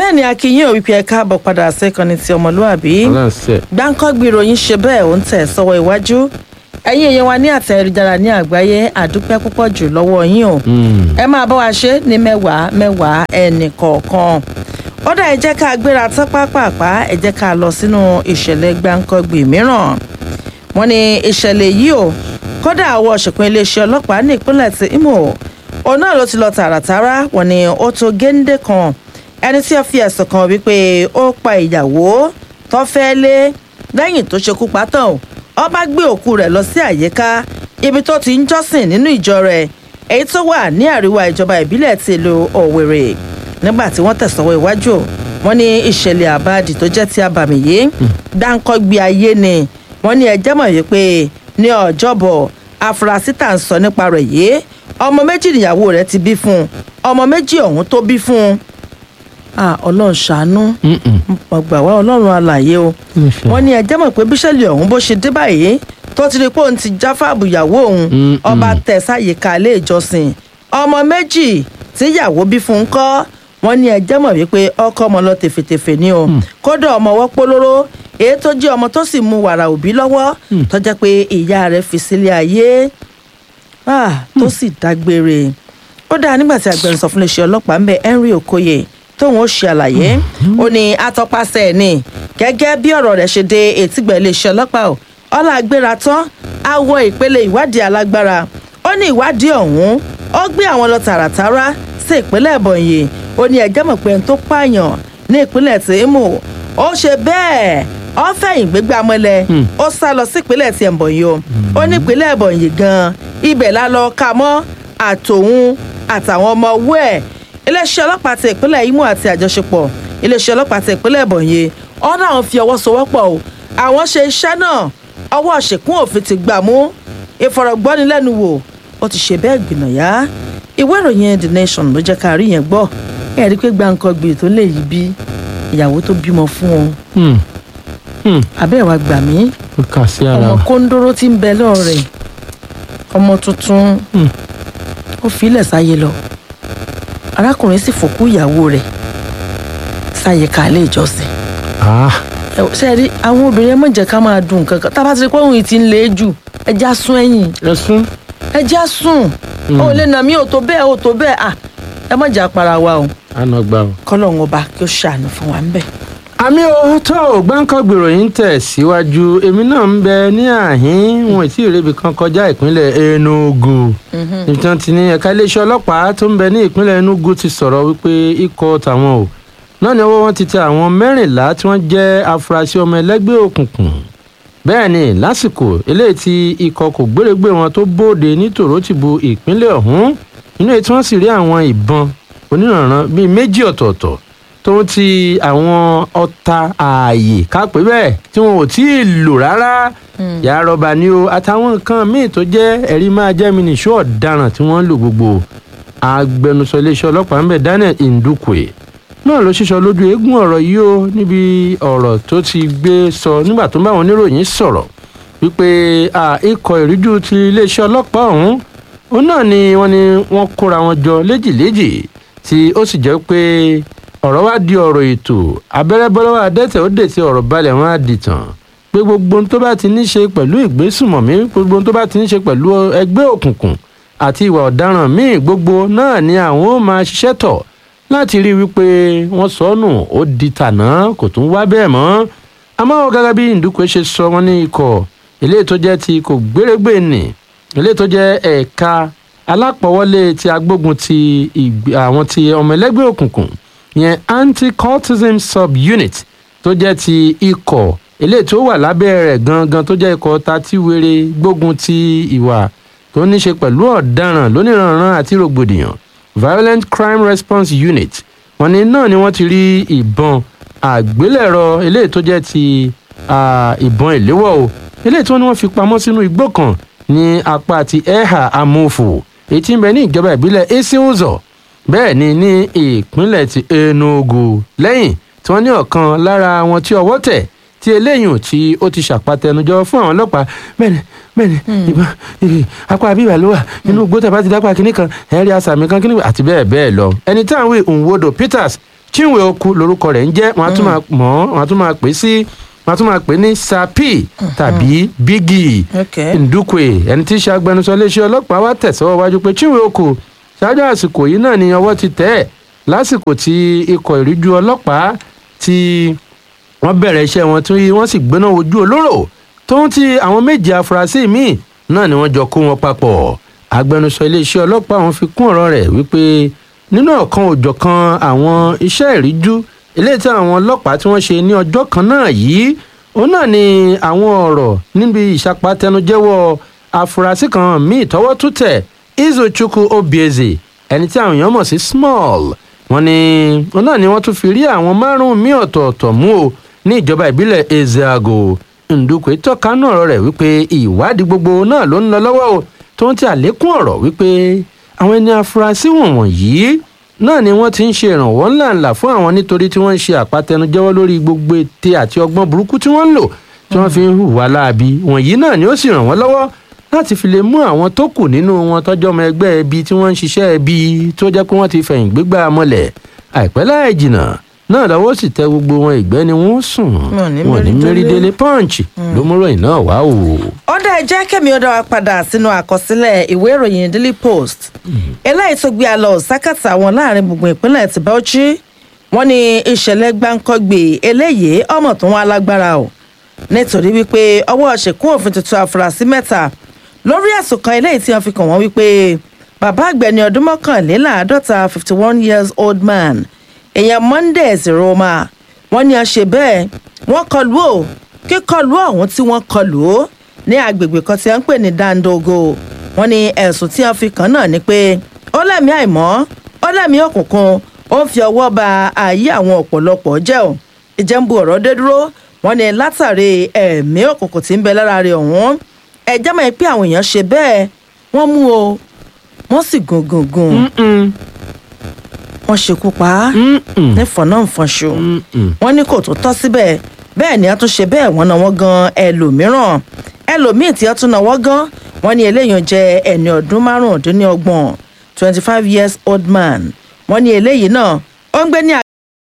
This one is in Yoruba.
bẹ́ẹ̀ ni akínyìn ò wípé ẹ káàbọ̀ padà sẹ́kànnì ti ọmọlúàbí ọlọ́sẹ̀ gbáǹkọ́gbì ìròyìn ṣe bẹ́ẹ̀ ó ń tẹ̀ sọ́wọ́ iwájú ẹ̀yin èèyàn wa ní àtẹ̀jára ní àgbáyé àdúpẹ́ púpọ̀ jù lọ́wọ́ yín o ẹ máa bá wa ṣe ní mẹ́wàá mẹ́wàá ẹnì kọ̀ọ̀kan ó dá ẹ jẹ́ ká gbéra tán pápápá ẹ jẹ́ ká lọ sínú ìṣẹ̀lẹ̀ gbáǹkọ́gbì mìíràn wọ́n ní ìṣẹ̀lẹ̀ yìí o kódà àwọn òṣèpín iléeṣẹ́ ọlọ́pàá ní ìpínlẹ̀ ti Imo òun náà ló ti lọ tààràtàrà wọ́n ní ó tó géńdé kan ẹni tí ó fi ẹ̀sùn kan wípé ó pa ìyàwó tó fẹ́ lé lẹ́yìn tó ṣekú pa tán o ó bá gbé òkú rẹ̀ lọ sí àyíká ibi tó ti ń jọ́sìn nínú ìjọ rẹ̀ èyí tó wà ní àríwá ìjọba ìbílẹ̀ ti ìlú Òwèrè nígbà tí wọ́n tẹ̀sọ́wọ́ iwájú wọ́n ní ìṣẹ̀lẹ̀ àbáàdì tó jẹ́ ti abàmì yìí dáńkọ́gbé ayé ni wọ́n ní ẹjẹ́ mọ̀ wípé ní ọjọ́bọ̀ afurasí tà ń sọ nípa rẹ̀ yìí ọmọ méjì níyàwó rẹ̀ ti bí fún un ọmọ méjì ọ̀hún tó bí fún un ah ọlọ́run ṣàánú ọgbà wá ọlọ́run alàyè o wọ́n ní ẹjẹ́ mọ̀ pé bíṣẹ́lì ọ̀hún bó ṣe dé báyìí tó ti rí pé òun ti jáfàbù ìyàwó òun ọba tẹ̀ sáyìíká ilé ìjọsìn ọmọ méjì tíyàwó bí fún un kọ́ wọ́n ní ẹjẹ́ mọ̀ wípé ọkọ ọmọ lọ tèfètèfè ni o kódà ọmọ ọwọ́ polówó èyí tó jẹ́ ọmọ tó sì mu wàrà òbí lọ́wọ́ tó jẹ́ pé ìyá rẹ̀ fi sílé ayé tó sì dágbére ó dáa nígbà tí agbẹnusọ fún iléeṣẹ́ ọlọ́pàá ń bẹ Henry Okoye tóun ó ṣe àlàyé ó ní atọ́pasẹ̀ ẹ̀ ní gẹ́gẹ́ bí ọ̀rọ̀ rẹ̀ ṣe dé etígbà iléeṣẹ́ ọlọ́pàá ò ọlá agbéra tán á wọ ìpele ìwádìí alágbára ó ní ìwádìí ọ̀hún ó gbé àwọn lọ tààràtàrà sí ìpínlẹ̀ Ebonyi ó ní ẹjẹ́ mọ̀ pé ẹni tó pààyàn ní ìpínlẹ̀ tí Imo ó ṣe bẹ́ẹ̀ ó fẹ̀yìn gbégbá mọ́lẹ̀ ó sá lọ sí ìpínlẹ̀ tí Ebonyi o ó ní ìpínlẹ̀ Ebonyi gan-an ibẹ̀ la lọ ka mọ́ àtòun àtàwọn ọmọ owó ẹ̀ iléeṣẹ́ ọlọ́pàá ti ìpínlẹ̀ Imo àti àjọṣepọ̀ iléeṣẹ́ ọlọ́pàá ti ìpínlẹ̀ Ebonyi ọ̀nà àwọn fi ọwọ́ sowọ́pọ̀ o àwọn ṣe iṣẹ́ náà ọwọ́ ṣèkún òfin ti gbà mú ìfọ̀rọ̀gbọ́nilẹ́nuwò ó ti ṣe bẹ́ẹ̀ gbìnàyà ìwé ìròyìn The Nation ló jẹ́ ká rí yẹn gbọ́ ẹ̀ rí pé gbàǹkangbè tó lè yí bí ìyàwó tó bímọ fún wọn abẹ́ wa gbà mí ó kà sí ara ọmọ kóńdóró tí ń bẹ lọ́ọ̀rẹ́ ọmọ tuntun ó filẹ̀ sáyé lọ arákùnrin sì fòkú ìyàwó rẹ̀ sáyé kálẹ̀ ìjọsìn Ah, ṣe rí àwọn obìnrin ẹ má jẹ́ ká máa dùn kankan tá a bá ti rí pé òun yìí ti ń le jù ẹja sún ẹ̀yìn ẹ̀sùn ẹja sùn ó lè nà mí ò tó bẹ́ẹ̀ ò tó bẹ́ẹ̀ à ẹ má jà para wa o àná gbà ó. kọ́lọ́hún ọba kí ó ṣàánú fún wa ń bẹ̀. àmì òótọ́ ògbáǹkọ́gbè ìròyìn tẹ̀ síwájú èmi náà ń bẹ ní àhín wọn tí ìrèbì kan kọjá ìpínlẹ̀ Enugu níbi tí wọ́n ti ní ẹ̀ka iléeṣẹ́ ọlọ́pàá tó ń bẹ ní ìpínlẹ̀ Enugu ti sọ̀rọ̀ wípé ikọ̀ tàwọn o náà ni ọwọ́ wọn ti tẹ àwọn mẹ́rìnlá tí wọ́n jẹ́ afurasí ọmọ ẹlẹ́gbẹ́ òkùnkùn bẹ́ẹ̀ ni lásìkò eléyìí tí ikọ̀ kò gbérégbé wọn tó bóde ní tòrótìbù ìpínlẹ̀ ọ̀hún inú èyí tí wọ́n sì rí àwọn ìbọn onírànràn bíi méjì ọ̀tọ̀ọ̀tọ̀ tó ń ti àwọn ọta ààyè kápẹ́ bẹ́ẹ̀ tí wọn ò tí ì lò rárá yàrá rọba ni o àtàwọn nǹkan míì tó jẹ́ ẹ̀rí máa jẹ́ mi nìṣó ọ̀daràn tí wọ́n ń lò gbogbo agbẹnusọ iléeṣẹ́ ọlọ́pàá ń bẹ̀ Daniel Ndukwe náà ló ṣíṣọ lójú eégún ọ̀rọ̀ yìí o níbi ọ̀rọ̀ tó ti gbé sọ nígbà tó ń bá àwọn oníròyìn sọ̀rọ̀ wípé ikọ̀ ìríjú ti iléeṣẹ́ ọlọ́pàá ọ̀hún òun náà ni wọ́n ní wọ́n kóra wọn jọ léjìléjì tí ó sì jẹ́ pé ọ̀rọ̀ wá di ọ̀rọ̀ ètò abẹ́rẹ́ bọ́lọ́wọ́ adẹ́tẹ̀ ó dètè ọ̀rọ̀ balẹ̀ wọn á dìtàn pé gbogbo ohun tó bá ti ní ṣe pẹ̀lú ìgbésùmọ̀mí gbogbo ohun tó bá ti ní ṣe pẹ̀lú ẹgbẹ́ òkùnkùn àti ìwà ọ̀daràn míì gbogbo náà ni àwọn ó máa ṣiṣẹ́ tọ̀ láti rí i wípé wọ́n sọnù ó di tàná kò tún wá bẹ́ẹ̀ mọ́ àmọ́ gẹ́gẹ́ bí Ndukwe ṣe sọ wọ́n ní ikọ̀ eléyìí tó jẹ́ ti kò gbérégbè nì eléyìí tó jẹ́ ẹ̀ka alápọ̀wọ́lé ti agbógun ti àwọn ti ọmọ ẹlẹ́gbẹ́ òkùnkùn yẹn anti-cultism sub-unit tó jẹ́ ti ikọ̀ eléyìí tó wà lábẹ́ rẹ̀ gangan tó jẹ́ ikọ̀ tatíwere gbógun ti ìwà tó ní ṣe pẹ̀lú ọ̀daràn lóníranran àti rògbòdìyàn violent crime response unit wọ́n ní náà ni wọ́n ti rí ìbọn àgbélẹ̀rọ eléyìí tó jẹ́ ti ìbọn ìléwọ́ o eléyìí tí wọ́n ní wọ́n fi pamọ́ sínú igbó kan ní apá ti ẹ̀hà amófò èyí tí ń bẹ ní ìjọba ìbílẹ̀ esiuzo bẹ́ẹ̀ ni ní ìpínlẹ̀ ti Enugu lẹ́yìn tí wọ́n ní ọ̀kan lára wọn tí ọwọ́ tẹ̀ tí eléyìí tí ó ti ṣàpàtẹnujọ fún àwọn ọlọ́pàá bẹ́ẹ̀ni bẹ́ẹ̀ni ìbọn ìbí apá abíwá ló wà inú igbó tẹ̀ bá ti dápá kínní kan ẹ̀rí àsàmì kan kínní àti bẹ́ẹ̀ bẹ́ẹ̀ lọ ẹni tí àwọn Nwodo Peters chinwe oku lorúkọ rẹ̀ ń jẹ́ wọ́n á tún máa mọ̀ ọ́ wọ́n á tún máa pè é sí wọ́n á tún máa pè é ní sapi tàbí bigi Okay. ndukwe ẹni tí í ṣe agbẹnusọ iléeṣẹ́ ọlọ́pàá wá tẹ̀síwọ́ wájú pé chinwe oku ṣáájú àsìkò yìí náà ni ọwọ́ ti tẹ̀ ẹ́ lásìkò tí ikọ̀ ìríjú ọlọ́pàá tí wọ́n bẹ̀rẹ̀ iṣẹ́ wọn tí wọ́n sì gbéná ojú olóró tóun ti àwọn méje afurasí míì náà ni wọ́n jọ kó wọn papọ̀ agbẹnusọ iléeṣẹ́ ọlọ́pàá wọn fi kún ọ̀rọ̀ rẹ̀ wípé nínú ọ̀kan òjọ̀kan àwọn iṣẹ́ ìríjú eléyìí tí àwọn ọlọ́pàá tí wọ́n ṣe ní ọjọ́ kan náà yìí òun náà ni àwọn ọ̀rọ̀ níbi ìṣàpàtẹnujẹ́wọ́ afurasí kan míì tọwọ́ tún tẹ̀ izochukwu obieze ẹni tí àwọn èèyàn mọ̀ sí small wọn ni òun náà ni wọ́n tún fi rí àwọn márùn-ún míì ọ̀tọ̀ọ̀tọ̀ mú o ní ìjọba ìbílẹ̀ ezeago ndukwe tọ́ka náà ọ̀rọ̀ rẹ̀ wípé ìwádìí gbogbo náà ló ń lọ lọ́wọ́ o tó ń ti àlékún ọ̀rọ̀ wípé àwọn ẹni afurasí wọ̀nyí náà ni wọ́n ti ń ṣe ìrànwọ́ ńláńlá fún àwọn nítorí tí wọ́n ń ṣe àpatẹnujẹ́wọ́ lórí gbogbo ète àti ọgbọ́n burúkú tí wọ́n ń lò tí wọ́n fi ń hùwà láabi wọ̀nyí náà ni ó sì ràn wọ́n lọ́wọ́ láti fi lè mú àwọn tó kù nínú wọn tọ́jọ́ ọmọ ẹgbẹ́ ẹbí tí wọ́n ń ṣiṣẹ́ ẹbí tó jẹ́ pé wọ́n ti fẹ̀yìn gbégbá mọ́lẹ̀ àìpẹ́ láì jìnnà náà lọ́wọ́ sì tẹ gbogbo wọn ìgbẹ́ ni wọ́n sùn Wọn ní wọn ní mérí délé. mérídélé punch ló mú ròyìn náà wá o. ọ̀dà ẹ̀jẹ̀ kẹ́mi ọ̀dà wa padà sínú àkọsílẹ̀ ìwé ìròyìn daily post eléyìí tó gbé a lọ sákàtà wọn láàrin gbogbo ìpínlẹ̀ ti Bauchi wọ́n ní ìṣẹ̀lẹ̀ gbáǹkọ́gbè eléyìí ọmọ tó wọn alágbára o nítorí wípé ọwọ́ ṣèkún òfin tuntun àfúrásì mẹ́ta lórí ẹ̀sùn kan eléyìí tí wọ́n fi kàn wọ́n wípé bàbá àgbẹ̀ni ọdún mọ́kànléláàádọ́ta fifty one years old man èèyàn monday zeroma wọ́n ní a ṣe bẹ́ẹ̀ wọ́n kọlù ó kíkọlù ọ̀hún tí wọ́n kọlù ó ní agbègbè kan tí wọ́n ń pè ní dandogo wọ́n ní ẹ̀sùn tí wọ́n fi kàn náà ni pé ó lẹ́mìí àìmọ́ ó lẹ́mìí òkùnkùn ó ń fi ọwọ́ ba ayé àwọn ọ̀pọ̀lọpọ̀ jẹ́ ò ìjẹ́nbu ọ̀rọ̀ dé dúró wọ́n ní látàrí ẹ̀mí òkùnkùn tí ń bẹ lára rẹ̀ ọ̀hún ẹ̀jẹ̀ mọ̀ pé àwọn èèyàn ṣe bẹ́ẹ̀ wọ́n mú o wọ́n sì gùn gùn gùn wọ́n ṣekú pa á ní fọ̀nàfọ̀nṣù wọ́n ní kò tó tọ́ síbẹ̀ bẹ́ẹ̀ ni a tún ṣe bẹ́ẹ̀ wọ́n náwó gan ẹlòmíràn ẹlòmíì tí a tún náwó gan wọ́n ní eléyìí jẹ́ ẹni ọdún márùndínlọ́gbọ̀n twenty five years old man wọ́n ní eléyìí náà ó ń gbé ní